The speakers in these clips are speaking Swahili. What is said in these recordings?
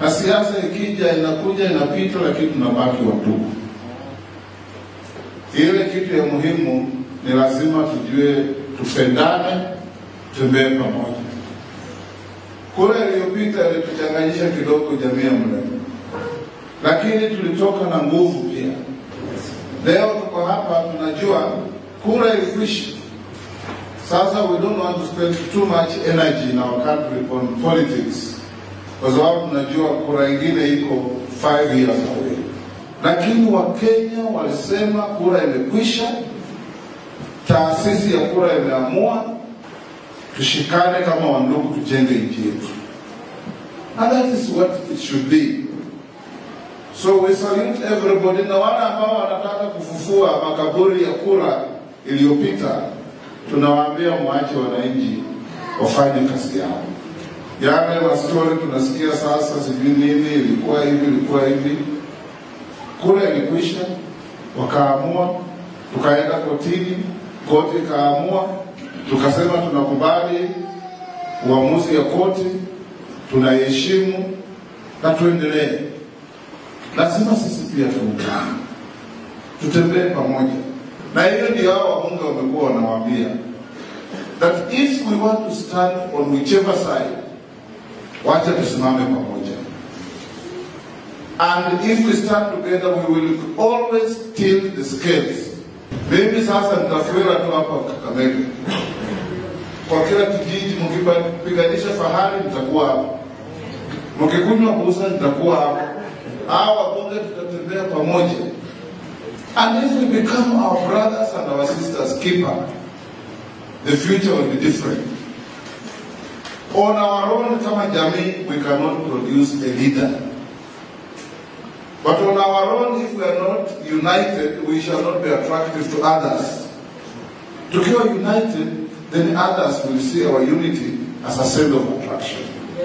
na siasa ikija inakuja inapita, lakini tunabaki watupu. Ile kitu ya muhimu ni lazima tujue, tupendane, tembee pamoja. Kura iliyopita ilituchanganyisha kidogo jamii ya Mrema, lakini tulitoka na nguvu pia. Leo tuko hapa, tunajua kura ilikwisha. Sasa we don't want to spend too much energy in our country on politics, kwa sababu tunajua kura ingine iko five years away. Lakini Wakenya walisema kura imekwisha, taasisi ya kura imeamua, tushikane kama wandugu, tujenge nchi yetu, and that is what it should be. So we salute everybody, na wale ambao wanataka kufufua makaburi ya kura iliyopita, tunawaambia mwache wananchi wafanye kazi yao. Yale mastori tunasikia sasa, sijui nini, ilikuwa hivi, ilikuwa hivi. Kura ilikwisha, wakaamua, tukaenda kotini, koti ikaamua, tukasema tunakubali uamuzi ya koti, tunaiheshimu na tuendelee. Lazima sisi pia tuungane, tutembee pamoja, na hiyo ndio hao wabunge wamekuwa wanawaambia that if we want to stand on whichever side, wacha tusimame pamoja, and if we stand together we will always tilt the scales. Mimi sasa nitafuela tu hapa Kakamega, kwa kila kijiji, mkipiganisha fahari nitakuwa hapa, mkikunywa busa nitakuwa hapa hawa wabunge tutatembea pamoja and if we become our brothers and our sisters keeper the future will be different on our own kama jamii we cannot produce a leader but on our own if we are not united we shall not be attractive to others tukiwa united then others will see our unity as a center of attraction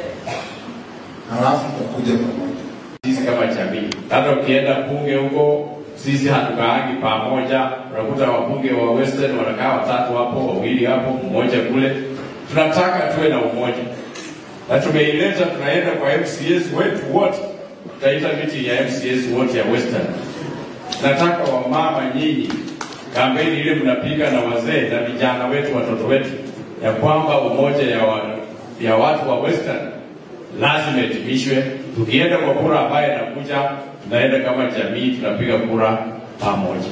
halafu tutakuja pamoja sisi kama jamii. Hata ukienda bunge huko, sisi hatukaangi pamoja. Unakuta wabunge wa Western wanakaa watatu hapo, wawili hapo, mmoja kule. Tunataka tuwe na umoja, na tumeileta, tunaenda kwa MCAs wetu wote, tutaita meeting ya MCAs wote ya Western. Nataka wamama nyinyi, kampeni ile mnapiga na wazee na vijana wetu, watoto wetu, ya kwamba umoja ya, wa, ya watu wa Western lazima itimishwe. Tukienda kwa kura ambayo inakuja, tunaenda kama jamii, tunapiga kura pamoja.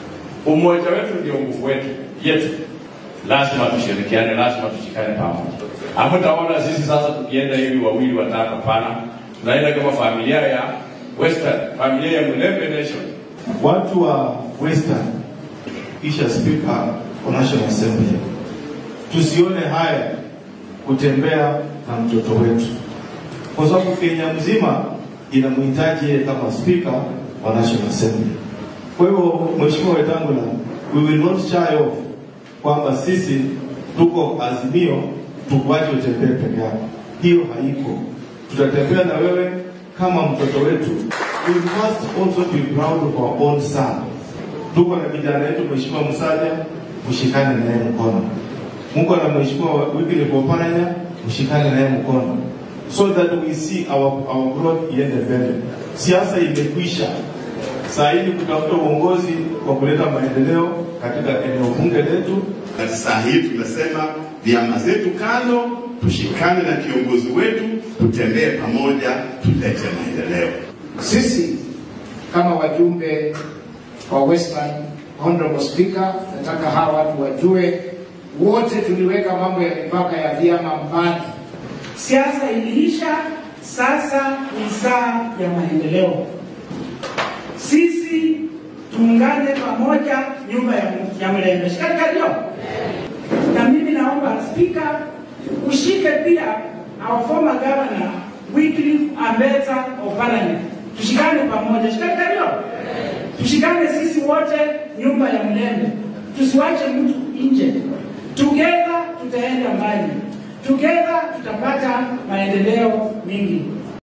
Umoja wetu ndio nguvu wetu yetu, lazima tushirikiane, lazima tushikane pamoja. Hamtaona sisi sasa tukienda hivi wawili watatu, hapana. Tunaenda kama familia ya Western, familia ya Mulembe Nation. watu wa Western kisha Speaker wa National Assembly, tusione haya kutembea na mtoto wetu, kwa sababu Kenya mzima inamhitaji yeye kama Speaker wa National Assembly. Kwa hivyo, Mheshimiwa Wetangula, we will not shy off kwamba sisi tuko Azimio, tukuache utembee peke yako. Hiyo haiko, tutatembea na wewe kama mtoto wetu. We must also be proud of our own son. Tuko na kijana yetu Mheshimiwa Musalia, mshikane naye mkono. Mungu na Mheshimiwa Wycliffe Oparanya, mshikane naye mkono so that we see our, our growth iende mbele. Siasa imekwisha, saa hii ni kutafuta uongozi wa kuleta maendeleo katika eneo bunge letu. Na saa hii tumesema vyama zetu kando, tushikane na kiongozi wetu, tutembee pamoja, tulete maendeleo. Sisi kama wajumbe wa Western, Honorable Speaker, nataka hawa watu wajue, wote tuliweka mambo ya mipaka ya vyama mbali. Siasa iliisha, sasa ni saa ya maendeleo. Sisi tuungane pamoja, nyumba ya, ya Mlembe. Shikamoo. Na mimi naomba spika ushike pia our former governor Wycliffe Ambeta Oparanya, tushikane pamoja. Shikamoo. Tushikane sisi wote, nyumba ya Mlembe, tusiwache mtu nje. Together tutaenda mbali. Together tutapata maendeleo mingi.